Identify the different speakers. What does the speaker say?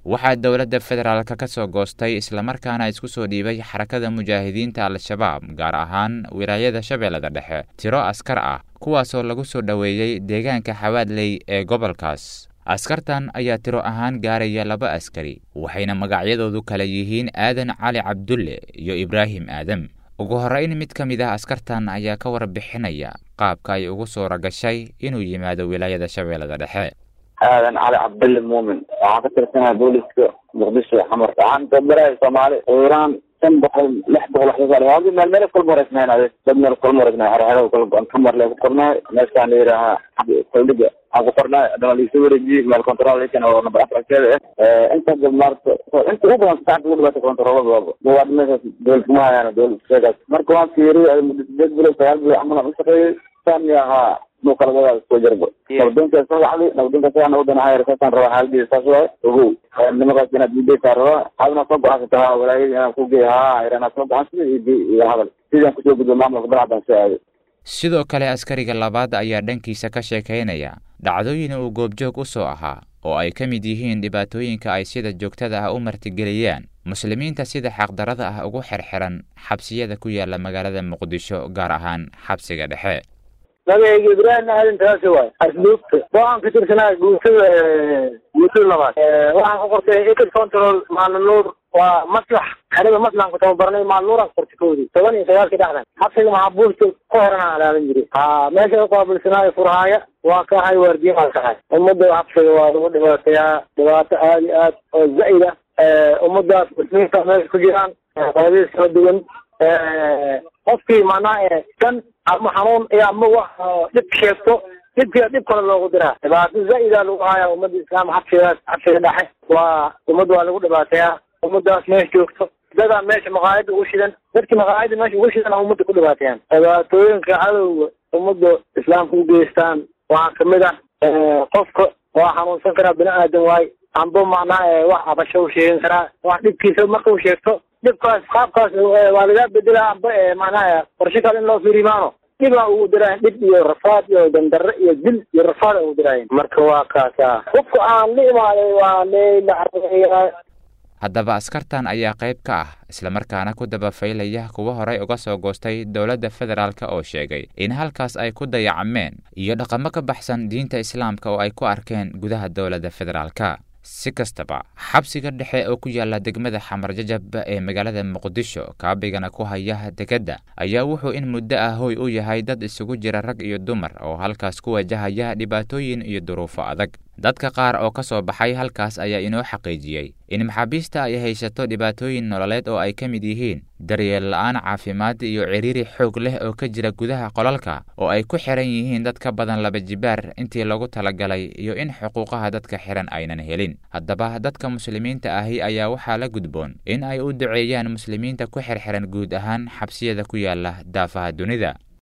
Speaker 1: waxaa dowladda federaalka ka soo goostay islamarkaana isku soo dhiibay xarakada mujaahidiinta al-shabaab gaar ahaan wilaayada shabeellada dhexe tiro askar ah kuwaasoo lagu soo dhoweeyey deegaanka xawaadley ee gobolkaas askartan ayaa tiro ahaan gaaraya laba askari waxayna magacyadoodu kala yihiin aadan cali cabdulle iyo ibraahim aadam ugu horrayn mid ka mid ah askartan ayaa ka warbixinaya qaabka ay ugu suura gashay inuu yimaado wilaayada shabeellada dhexe
Speaker 2: aadan cali cabdulle muumin waxaan ka tirsanaa booliska muqdisho xamar waxaan tabarahay soomaali iiraan shan boqol lix boqol waxaa meel meel kulma wareysnayn ade dad meel kulma wareysnay xerxero kal kamar le ku qornay meeshaan la yidhaahaa saldhiga aan ku qornay adana liisoo wareejiyey meel control oo number afarkeeda ah inta maarta inta ugu badan saacad ugu dhibaata controlada waa meeshaas dowlad kuma hayaan dowlad sheegaas marka waan fiiriyay muddo sideed bilood sagaal bilood camal aan u shaqeeyey saan ahaa muqalabadaas soo jarbo nabadonkaas soo wacday nabadonkaas aan wadana hayr saasaan rabaa xaaladiisa saas waaye ogow nimakaas inaad diidaysaa rabaa adna soo go-aansata ha walaayadii inaan ku geey haa irana soo go-aansada iyo iyo hadal sidaan kusoo gudbo maamulka banaadaan soo aaday
Speaker 1: sidoo kale askariga labaad ayaa dhankiisa ka sheekaynaya dhacdooyin uu goobjoog u soo ahaa oo ay ka mid yihiin dhibaatooyinka ay sida joogtada ah u martigeliyaan muslimiinta sida xaqdarada ah ugu xirxiran xabsiyada ku yaala magaalada muqdisho gaar ahaan xabsiga dhexe
Speaker 3: magacayga ibraahim aadan taasi waay asluubta waxaan ka tirsanaa guutada guutada labaad waxaan ku qortay ecid control maalnuur waa maslax xerada maslaxan ku tababarnay maalnuuraan ku qortay koodii toban iyo sagaalkii dhexdan xabsiga maxaabuusta ka horan aan alaaban jiray ha meesha ka qaabilsanaayo furhaaya waa ka ahay waardiya aan kahay ummadda xabsiga waa lagu dhibaateeyaa dhibaato aada iyo aad oo zaid ah ummadaas muslimiinta meesha ku jiraan qodadiis kala duwan qofkii macnaha kan ama xanuun iyo ama wax dhib sheegto dhibkia dhib kale loogu diraa dhibaato zaa-ida lagu haya ummadda islaam xabsigaas xabsiga dhexe waa ummadda waa lagu dhibaateeyaa ummadaas meesha joogto dadaa meesha maqaayada ugu shidan dadkii maqaayada meesha ugu shidan ummadda ku dhibaateeyaan dhibaatooyinka cadowga ummadda islaamka u geystaan waxaa kamid ah qofka waa xanuunsan karaa bini aadan waay amba macnaha wax abasho u sheegan karaa wax dhibkiisa marka u sheegto dhibkaas qaabkaas waa lagaa bedelaa amba macnaha qorshe kale in loo fiirimaano dhibaa ugu diraayan dhib iyo rafaad iyo dandarre iyo dil iyo rafaad ugu diraayan marka waa kaasa qofka aan la imaaday waa leylaa
Speaker 1: haddaba askartan ayaa qayb ka ah islamarkaana ku dabafaylaya kuwa horey uga soo goostay dowladda federaalka oo sheegay in halkaas ay ku dayacmeen iyo dhaqamo ka baxsan diinta islaamka oo ay ku arkeen gudaha dowladda federaalka si kastaba xabsiga dhexe oo ku yaala degmada xamar jajab ee magaalada muqdisho kaabigana ku haya dekedda ayaa wuxuu in muddo ah hoy u yahay dad isugu jira rag iyo dumar oo halkaas ku wajahaya dhibaatooyin iyo duruufo adag dadka qaar oo ka soo baxay halkaas ayaa inoo xaqiijiyey in maxaabiista ay haysato dhibaatooyin nololeed oo ay ka mid yihiin daryeel la-aan caafimaad iyo ciriiri xoog leh oo ka jira gudaha qolalka oo ay ku xiran yihiin dad ka badan laba jibaar intii lagu talagalay iyo in xuquuqaha dadka xiran aynan helin haddaba dadka muslimiinta ahi ayaa waxaa la gudboon in ay u duceeyaan muslimiinta ku xirxiran guud ahaan xabsiyada ku yaala daafaha dunida